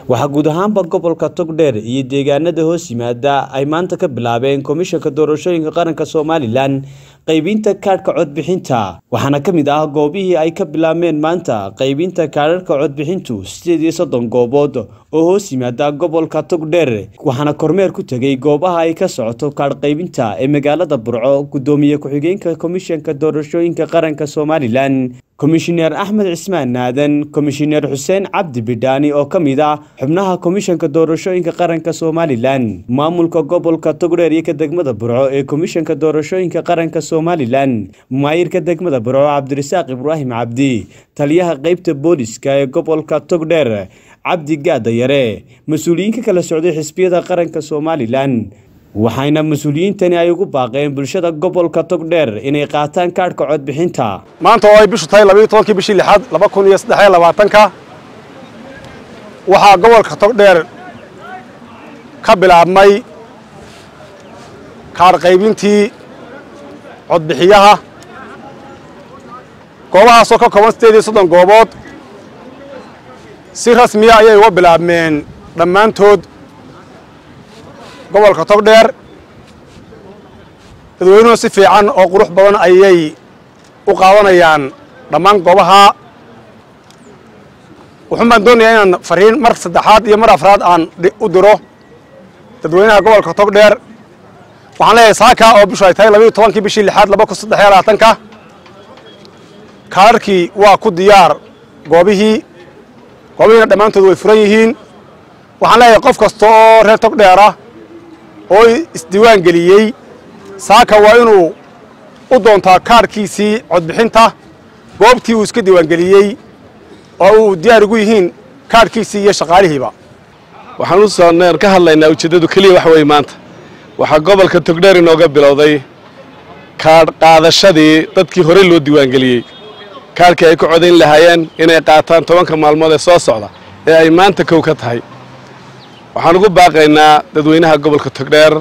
waxaa guud ahaanba gobolka togdheer iyo deegaanada hoos yimaada ay maanta ka bilaabeen komishanka doorashooyinka qaranka somalilan qaybinta kaadhka codbixinta waxaana ka mid ah goobihii ay ka bilaabmeen maanta qaybinta kaadhadhka codbixintu sideed iyo soddon goobood oo hoos yimaada gobolka togdheer waxaana kormeer ku tegay goobaha ay ka socoto kaadh qaybinta ee magaalada burco gudoomiye ku-xigeenka komishanka doorashooyinka qaranka somalilan komishineer axmed cismaan naadan komishineer xuseen cabdi bidhaani oo ka mid ah xubnaha komishanka doorashooyinka qaranka somalilan maamulka gobolka togdheer iyo ka degmada burco ee komishanka doorashooyinka qaranka somalilan maayirka degmada burco cabdirasaaq ibraahim cabdi taliyaha qeybta booliska ee gobolka togdheer cabdi gaadayare mas-uuliyiin ka kala socday xisbiyada qaranka somalilan waxayna mas-uuliyiintani ay ugu baaqeen bulshada gobolka togdheer inay qaataan kaadhka codbixinta maanta oo ay bishu tahay labayo tobankii bishii lixaad laba kun iyo saddex iyo labaatanka waxaa gobolka togdheer ka bilaabmay kaadh qaybintii codbixiyaha goobahaasoo ka kooban sideed iyo soddon goobood si rasmiya ayay uga bilaabmeen dhammaantood gobolka togdheer dadweynuhu si fiican oo qurux badan ayay u qaadanayaan dhammaan goobaha wuxuun baan doonayaa inaan fariin mar saddexaad iyo mar afraad aan u diro dadweynaha gobolka togdheer waxaan leeyahay saaka oo bishu ay tahay labayo tobankii bishii lixaad laba kun saddex iyo labaatanka kaadharkii waa ku diyaar goobihii goobihiina dhammaantood way furan yihiin waxaan leeyahay qof kasta oo reer togdheer ah oo isdiiwaan geliyey saaka waa inuu u doontaa kaadhkiisii codbixinta goobtii uu iska diiwaangeliyey oo uu diyaar ugu yihiin kaadhkiisii iyo shaqaalihiiba waxaan u soonneen ka hadlaynaa ujeeddadu keliya wax weeye maanta waxaa gobolka togdheer inooga bilowday kaadh qaadashadii dadkii horey loo diiwaangeliyey kaadhkii ay ku codayn lahaayeen inay qaataan tobanka maalmood ee soo socda ee ay maanta kow ka tahay waxaan ugu baaqaynaa dadweynaha gobolka togdheer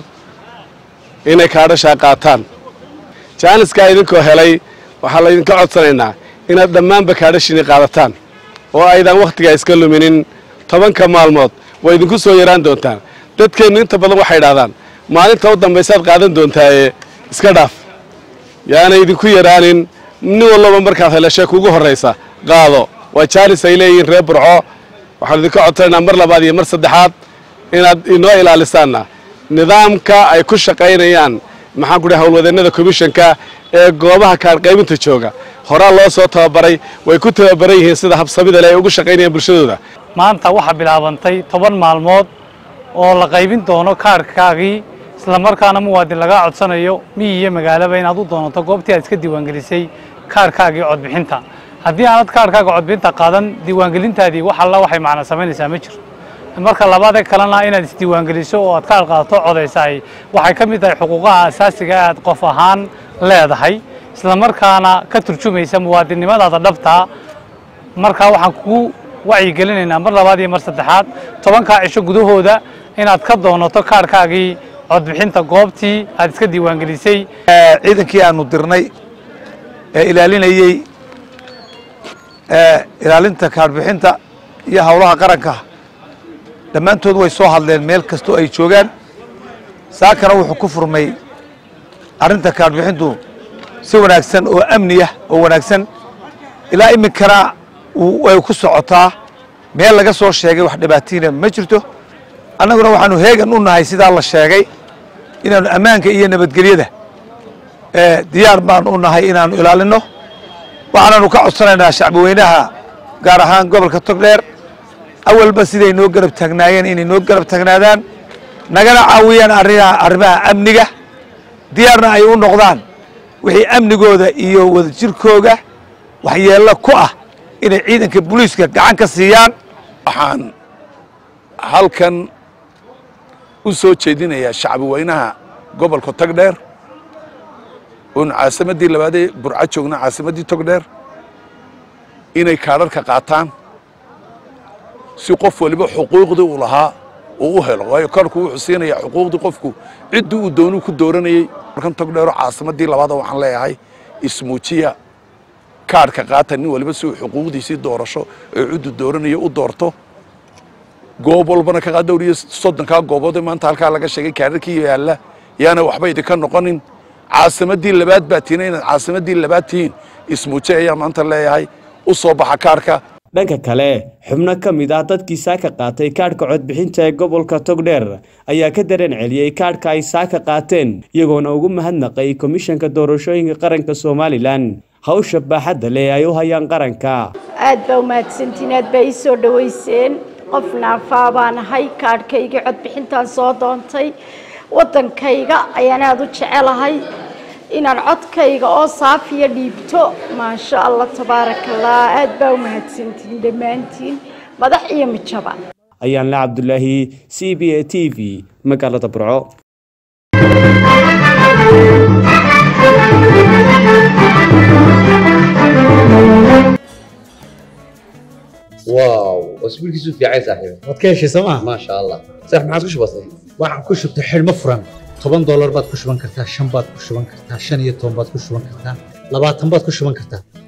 inay kaadhashaa qaataan jaaniskaa idinkoo helay waxaa laydinka codsanaynaa inaad dhammaanba kaadhashiinii qaadataan oo aydan wakhtigaa iska luminin tobanka maalmood way idinku soo yaraan doontaan dadkeennu inta badan waxay idhahdaan maalinta u dambaysaad qaadan doontaaye iska dhaaf yaanay idinku yaraanin nin walloba markaad helashee kugu horraysa qaado waa jaanis ay leeyihiin reer burco waxaan idinka codsanaynaa mar labaad iyo mar saddexaad inaad inoo ilaalisaanna nidaamka ay ku shaqaynayaan maxaan ku dhahay howlwadeennada komishanka ee goobaha kaadhqaybinta jooga horaa loo soo tababaray way ku tababaran yihiin sida habsamida leh ay ugu shaqaynayaan bulshadooda maanta waxaa bilaabantay toban maalmood oo la qaybin doono kaadhkaagii islamarkaana muwaadin lagaa codsanayo miyi iyo magaalaba inaad u doonato goobtii aad iska diiwaangelisay kaadhkaagii codbixinta haddii aanad kaadhkaaga codbixinta qaadan diiwaangelintaadii wax alla waxay macna samaynaysaa ma jiro marka labaadee kalena inaad isdiiwaangeliso oo aad kaadh qaadato codaysahay waxay ka mid tahay xuquuqaha asaasiga aad qof ahaan leedahay islamarkaana ka turjumaysa muwaadinnimadaada dhabtaa markaa waxaan kugu wacyigelinaynaa mar labaad iyo mar saddexaad tobankaa cisho gudahooda inaad ka doonato kaadhkaagii codbixinta goobtii aad iska diiwaangelisay ciidankii aanu dirnay ee ilaalinayey ilaalinta kaadhbixinta iyo howlaha qaranka dhammaantood way soo hadleen meel kastoo ay joogaan saakana wuxuu ku furmay arrinta kaadhbixintu si wanaagsan oo amni ah oo wanaagsan ilaa iminkana way ku socotaa meel laga soo sheegay wax dhibaatiina ma jirto annaguna waxaanu heegan u nahay sidaa la sheegay inaannu ammaanka iyo nabadgelyada diyaar baan u nahay inaannu ilaalinno waxaananu ka codsanaynaa shacbiweynaha gaar ahaan gobolka togdheer awalba siday noo garab taagnaayeen inay noo garab taagnaadaan nagana caawiyaan arrimaha amniga diyaarna ay u noqdaan wixii amnigooda iyo wadajirkooga waxyeello ku ah inay ciidanka booliiska gacan ka siiyaan waxaan halkan u soo jeedinayaa shacbi weynaha gobolka togdheer oonu caasimaddii labaadee burco joogna caasimaddii togdheer inay kaadharka qaataan si qof waliba xuquuqdii uu lahaa uu u helo waayo kaarku wuxuu siinayaa xuquuqdii qofku ciddii uu doonuu ku dooranayey markan togdheero caasimaddii labaada waxaan leeyahay ismuujiya kaadhka qaata nin waliba si uu xuquuqdiisii doorasho ee ciddu dooranayo u doorto goob walbana ka qaad dhowr iyo soddonkaa goobood ee maanta halkaa laga sheegay kaararkii yaalla yaana waxba idinka noqonin caasimaddii labaad baa tihiin inaad caasimaddii labaad tihiin ismuuje ayaa maanta leeyahay u soo baxa kaarka dhanka kale xubno ka mid ah dadkii saaka qaatay kaadhka codbixinta ee gobolka togdheer ayaa ka dareen celiyey kaadhka ay saaka qaateen iyagoona ugu mahadnaqay komishanka doorashooyinka qaranka somalilan hawsha baaxadda leh ay u hayaan qaranka aad baa umahadsantiin aad baa ii soo dhoweyseen qof naafaa baan ahay kaadhkaygii codbixintaan soo doontay waddankayga ayaan aada u jecelahay inaan codkayga oo saafiya dhiibto maasha allah tabaaraka allah aad baa umahadsantiin dhammaantiin madax iyo mijaba ayaan la cabdulaahi c b a t v magaalada burco واو اسبوع كيسو في عايز صاحبي waad ka heshay sooma ما شاء الله صح ما عادش بسيط waxaan ku shubtay xidhmo furan toban doolar baad ku shuban kartaa shan baad ku shuban kartaa shan iyo toban baad ku shuban kartaa labaatan baad ku shuban kartaa